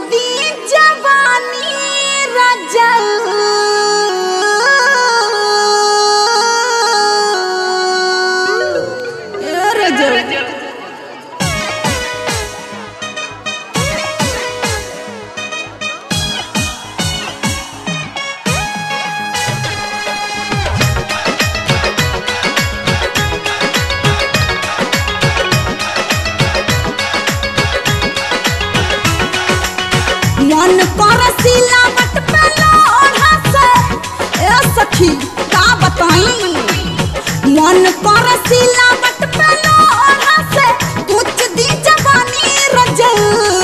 दी जवानी रजल ए रजल मन कर सिलावट पे लोढ़ा से ए सखी का बताई मन कर सिलावट पे लोढ़ा से कुछ दी जवानी रजल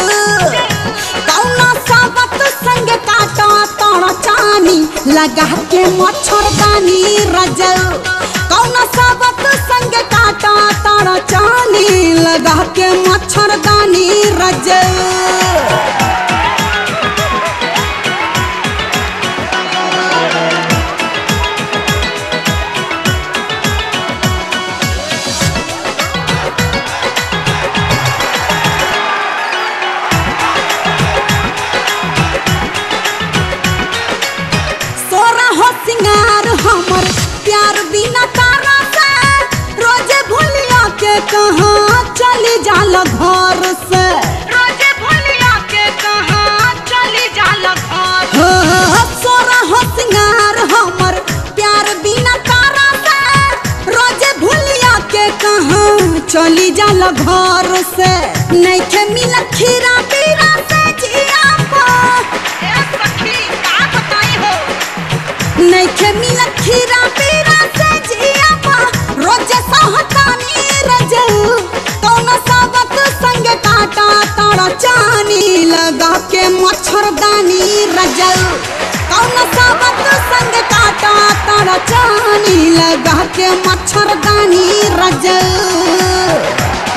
कौना साबत संग काटा तोड़ चानी लगा के मच्छरदानी रजल कौना साबत संग काटा तोड़ चानी लगा के मच्छरदानी रजल सोरा हो सिंगार हमर प्यार बिना तारा से रोजे भूलिया के कहाँ चली जाल घर से रोजे भूलिया के कहाँ चली जाल घर हो सोरा हो सिंगार हमर प्यार बिना तारा से रोजे भूलिया के कहाँ चली जाल घर से नहीं खे मिल खीरा पीरा से जिया पा ए सखी का बताई हो नैखे मिल खीरा पीरा से जिया पा रोज सहतानी रजऊ कौन साबत संग काटा तारा चानी लगा के मच्छरदानी रजऊ कौन साबत संग काटा तारा चानी लगा के मच्छरदानी रजऊ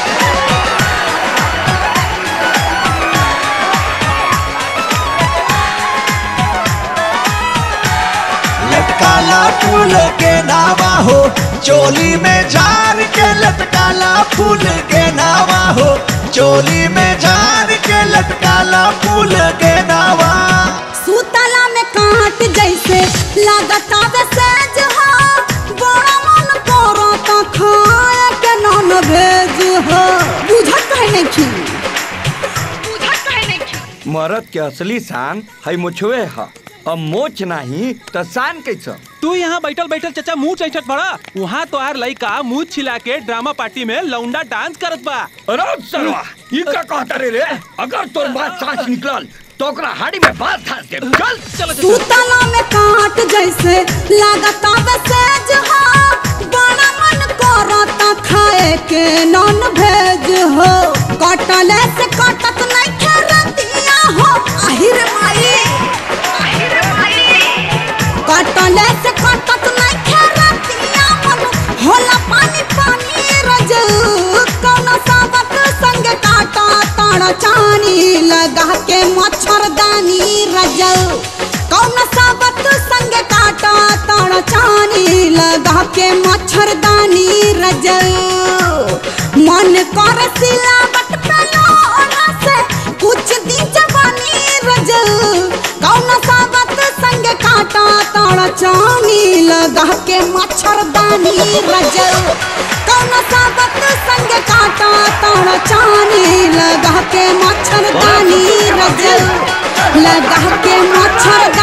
लटकाला फूल के नावा हो चोली में झार के लटकाला फूल के नावा हो चोली में झार के लटकाला फूल के नावा सुतला में काट जैसे लागत आवे सेज हो बड़ा मन करता खाए के नॉन भेज हो बुझत है नहीं बुझत है नहीं मरद के असली शान है मुछवे ह अब मोच नहीं तो शान कैसा तू यहाँ बैठल बैठल चचा मुंह चैचत पड़ा वहाँ तो आर लइका मुंह छिला के ड्रामा पार्टी में लौंडा डांस करत बा अरे सरवा ये का कहता रे रे अगर तोर बात सांस निकलल तो ओकरा हाड़ी में बात धास दे चल चलो चलो सुतला में काट जैसे लागत आवे सेज हो बड़ा मन करता खाए के नॉन भेज हो कटले से कटत नहीं खरतिया हो आहिर माई आहिर माई कटले से कटत नहीं खरतिया मन होला पानी पानी रज कौन साबत संग काटा ताड़ा चानी लगा के मच्छरदानी रजऊ कौन साबत संग काटा ताड़ा चानी लगा के मच्छरदानी रजऊ मन कर सिलावट पे लोढ़ा से कुछ दी जवानी रजऊ कौन साबत संग काटा ताड़ा चानी लगा के मच्छरदानी रजऊ कौन साबत संग काटा ताड़ा चानी लगा के मच्छरदानी रजऊ लगा के मच्छरदानी